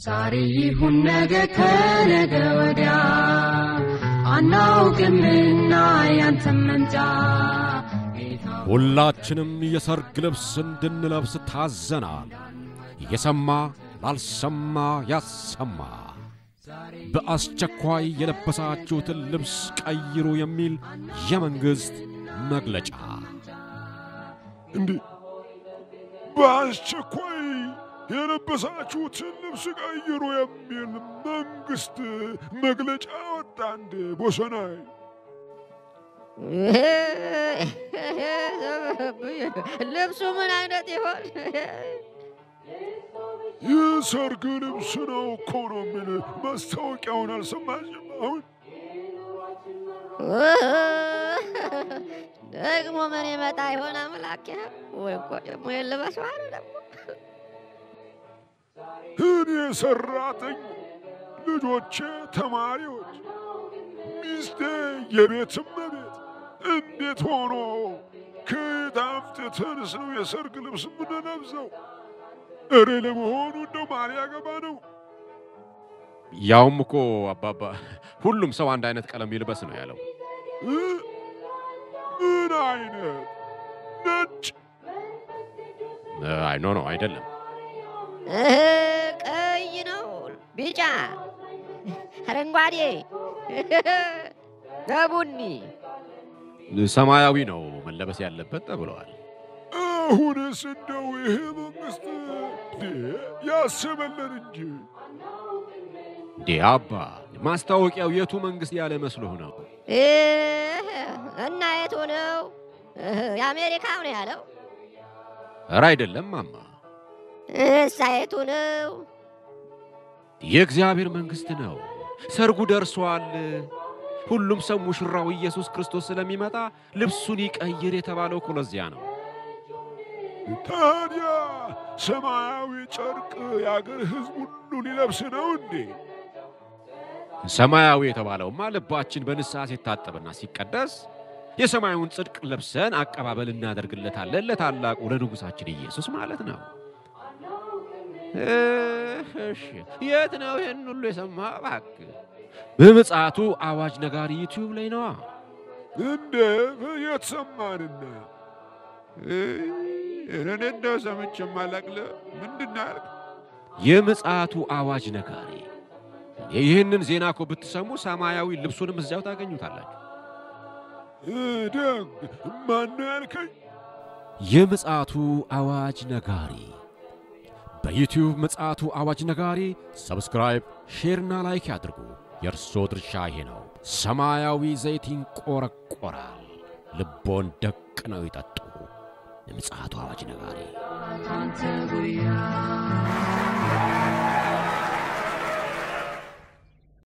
ዛሬ ይሁን ነገ ከነገ ወዲያ አናውቅምና ያንተን መምጫ ጌታ ሁላችንም የሰርግ ልብስ እንድንለብስ ታዘናል። የሰማ ላልሰማ ያሰማ። በአስቸኳይ የለበሳችሁትን ልብስ ቀይሩ የሚል የመንግሥት መግለጫ። እንዴ በአስቸኳይ የለበሳችሁትን ልብስ ቀይሩ የሚል መንግስት መግለጫ ወጣ እንዴ ቦሰናይ? ልብሱ ምን አይነት ይሆን? የሰርግ ልብስ ነው እኮ ነው የሚል ማስታወቂያውን አልሰማሽም? አሁን ደግሞ ምን ይመጣ ይሆን አምላኬ? ወይ እኮ ደግሞ የልበሰው አለ ደግሞ እኔ ሰራተኛ፣ ልጆቼ ተማሪዎች፣ ሚስቴ የቤት እመቤት እንዴት ሆኖ ከየት አምጥተንስ ነው የሰርግ ልብስ የምንለብሰው? እሬ ለመሆኑ እንደው ማን ያገባ ነው? ያውም እኮ አባባ ሁሉም ሰው አንድ አይነት ቀለም ይልበስ ነው ያለው። እ? ምን አይነት ነጭ? አይ ኖ ኖ አይደለም። እህ፣ ቀይ ነው፣ ቢጫ፣ አረንጓዴ፣ በቡኒ ሰማያዊ ነው መለበስ ያለበት ተብለዋል። አሁንስ እንደው ይሄ መንግስት እንዴ ያስበለን እንጂ እንዴ አባ ማስታወቂያው የቱ መንግሥት ያለ መስሎህ ነው? እህ፣ እና የቱ ነው? እህ፣ የአሜሪካው ነው ያለው። ኧረ አይደለም ማማ፣ እሳ የቱ ነው? የእግዚአብሔር መንግሥት ነው። ሰርጉ ደርሷል። ሁሉም ሰው ሙሽራው ኢየሱስ ክርስቶስ ስለሚመጣ ልብሱን ይቀይር የተባለው እኮ ለዚያ ነው። ታዲያ ሰማያዊ ጨርቅ የአገር ሕዝብ ሁሉ ሊለብስ ነው እንዴ? ሰማያዊ የተባለውማ ልባችን በንስሐ ሲታጠብና ሲቀደስ የሰማዩን ጽድቅ ለብሰን አቀባበል እናደርግለታለን ለታላቁ ለንጉሣችን ኢየሱስ ማለት ነው። እሺ፣ የት ነው ይህን ሁሉ የሰማ? እባክህ በምጽአቱ አዋጅ ነጋሪ ዩቲዩብ ላይ ነዋ። እንደ የተሰማንና እኔ እንደው ሰምቼ ማላቅለ ምንድን ያልክ? የምጽአቱ አዋጅ ነጋሪ ይህንን ዜና እኮ ብትሰሙ ሰማያዊ ልብሱንም እዚያው ታገኙታላችሁ። ደግ ማነው ያልከኝ? የምጽአቱ አዋጅ ነጋሪ በዩቲዩብ ምጽአቱ አዋጅ ነጋሪ ሰብስክራይብ፣ ሼርና ላይክ ያድርጉ። የእርሶ ድርሻ ይሄ ነው። ሰማያዊ ዘይት ይንቆረቆራል። ልቦን ደቅ ነው ይጠጡ። የምጽአቱ አዋጅ ነጋሪ ካንተ ጉያ